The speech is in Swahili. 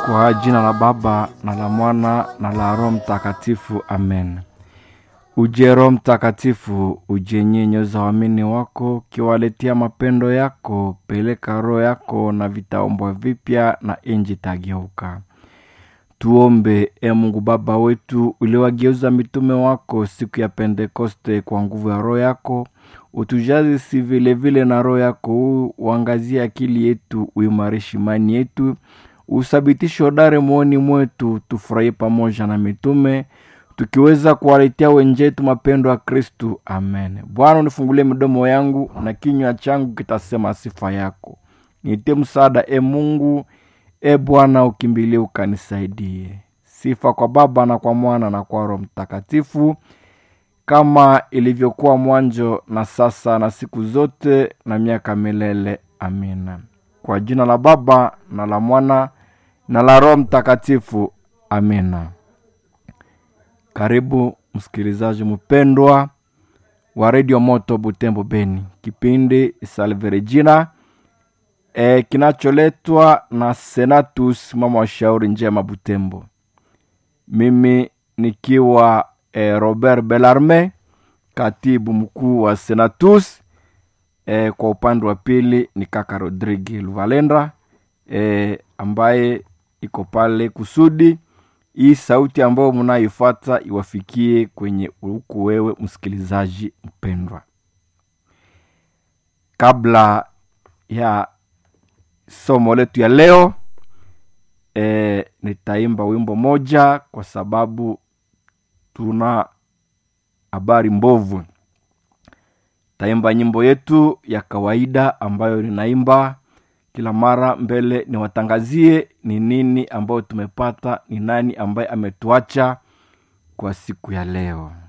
Kwa jina la Baba na la Mwana na la Roho Mtakatifu, amen. Uje Roho Mtakatifu, uje nyenyoza waamini wako, ukiwaletea mapendo yako. Peleka roho yako na vitaombwa vipya, na inji tageuka. Tuombe. E Mungu Baba wetu, uliwageuza mitume wako siku ya Pentekoste kwa nguvu ya roho yako, utujaze si vilevile na roho yako huu, uangazie akili yetu, uimarishe imani yetu, usabitishe hodari moyoni mwetu, tufurahie pamoja na mitume tukiweza kuwaletea wenjetu mapendo ya Kristu. Amen. Bwana, unifungulie midomo yangu na kinywa changu kitasema sifa yako. Nitie msaada, e Mungu. E Bwana, ukimbilie ukanisaidie. Sifa kwa Baba na kwa Mwana na kwa Roho Mtakatifu, kama ilivyokuwa mwanzo na sasa na siku zote na miaka milele. Amina. Kwa jina la Baba na la Mwana na la Roho Mtakatifu. Amina. Karibu msikilizaji mpendwa wa redio Moto Butembo Beni, kipindi Salve Regina e, kinacholetwa na Senatus mama wa shauri njema Butembo, mimi nikiwa e, Robert Belarme, katibu mkuu wa Senatus. E, kwa upande wa pili ni kaka Rodrigue Luvalenda e, ambaye iko pale kusudi hii sauti ambayo mnaifuata iwafikie kwenye huku wewe msikilizaji mpendwa. Kabla ya somo letu ya leo e, nitaimba wimbo moja kwa sababu tuna habari mbovu. Taimba nyimbo yetu ya kawaida ambayo ninaimba kila mara mbele niwatangazie ni nini ambayo tumepata, ni nani ambaye ametuacha kwa siku ya leo.